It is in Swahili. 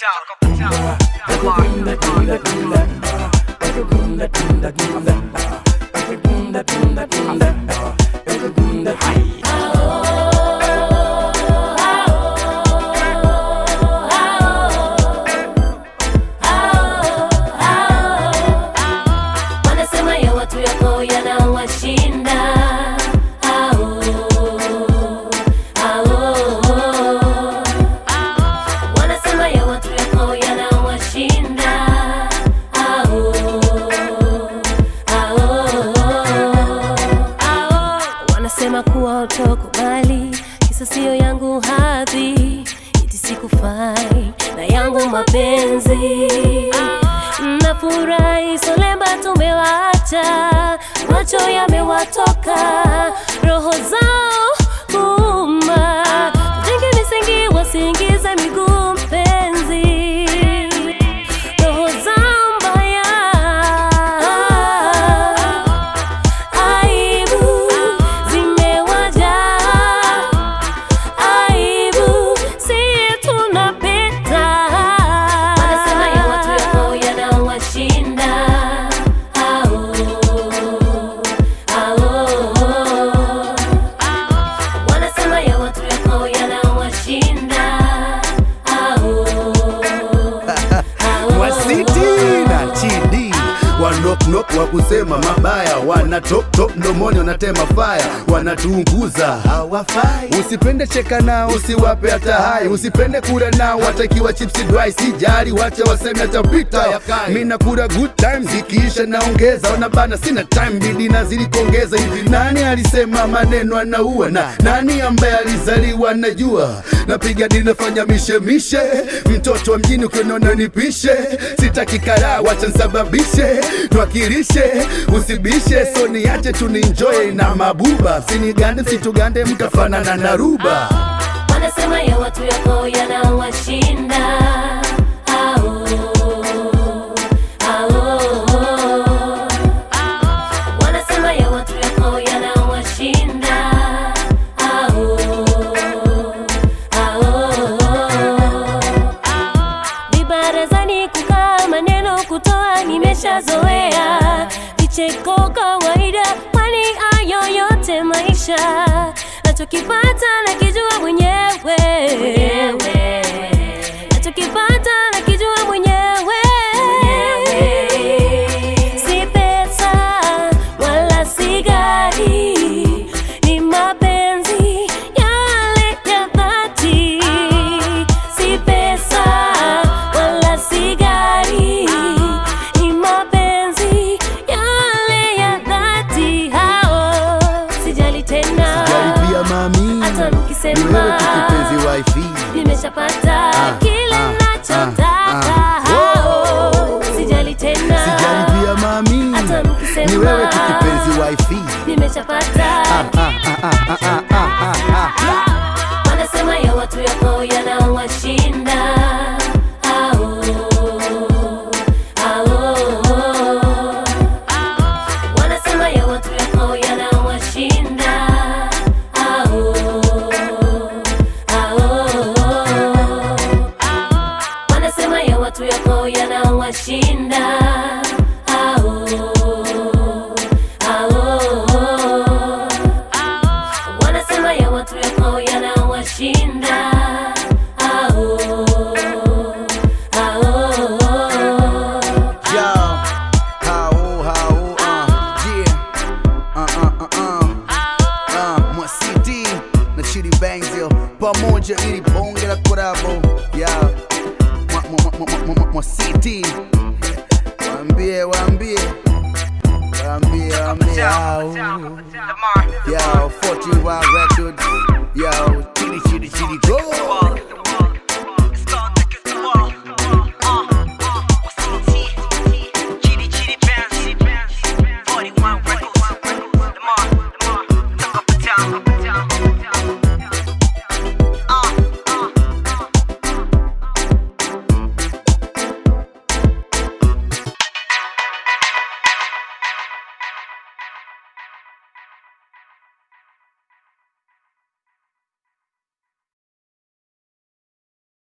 Wanasema ya watu yako yanawashinda. Au, au. Wanasema ya watu yako yanawashinda. Au, au. Wanasema kuwa utokubali, kisa sio yangu hadhi, iti sikufai na yangu mapenzi Nafurahi solemba tumewacha, macho yamewatoka, roho zao kuuma, tujenge misingi wasiingize miguu mpenzi, roho zao mbaya, aibu zimewajaa aibu si tunapita. Wanasema ya watu yako yanawashinda. Au, au. Wanasema ya watu yako yanawashinda. Au, au. wasiti na chidi wanoknok wa kusema mabaya wana top top mdomoni wanatema faya wanatuunguza hawafai usipende cheka nao usiwape hata hai usipende kula nao watakiwa chipsi dry sijali wacha waseme atapita mi nakula good times ikiisha naongeza wanabana sina time bidi nazidi kuongeza hivi nani alisema maneno anaua na nani ambaye alizaliwa najua napiga dini nafanya mishemishe mtoto wa mjini ukiona nipishe sitaki karaa wacha nsababishe twakilishe usibishe so niache tuninjoye na mabuba sinigande msitugande mtafanana na ruba Wanasema ya watu yako yanawashinda. Au, au. Wanasema ya watu yako yanawashinda. Au, au. Vibarazani kukaa maneno kutoa nimeshazoea, vicheko kawaida, kwani hayo yote maisha nachokipata nakijua mwenyewe, nachokipata nakijua mwenyewe, si pesa wala si gari, ni mapenzi yale ya dhati, si pesa wala si gari, ni mapenzi yale ya dhati. Hao sijali tena jaribia mami hata ni mkisema wewe tu kipenzi wifi nimeshapata kile ah, nachotaka. ah, Hao sijali tena sijaribia mami hata mkisema ni wewe tu kipenzi wifi nimeshapata ah, ah, ah, ah, ah, ah, ah, ah. wanasema ya watu yako yanawashinda. Au, au. Wanasema ya watu yako yanawashinda. Au, au. Wanasema ya watu yako yanawashinda. Au, au. Wanasema ya watu yako yanawashinda. Au, au. Yo, how, how, uh, yeah, uh, uh, uh, uh, uh, mwa CD na Chidi Bangs yo, pamoja ili bonge la korabo, yeah, mwa, mwa, mwa, mwa, mwa, mwa CD, waambie, waambie, waambie, waambie, au, yeah, 40 Wild Records,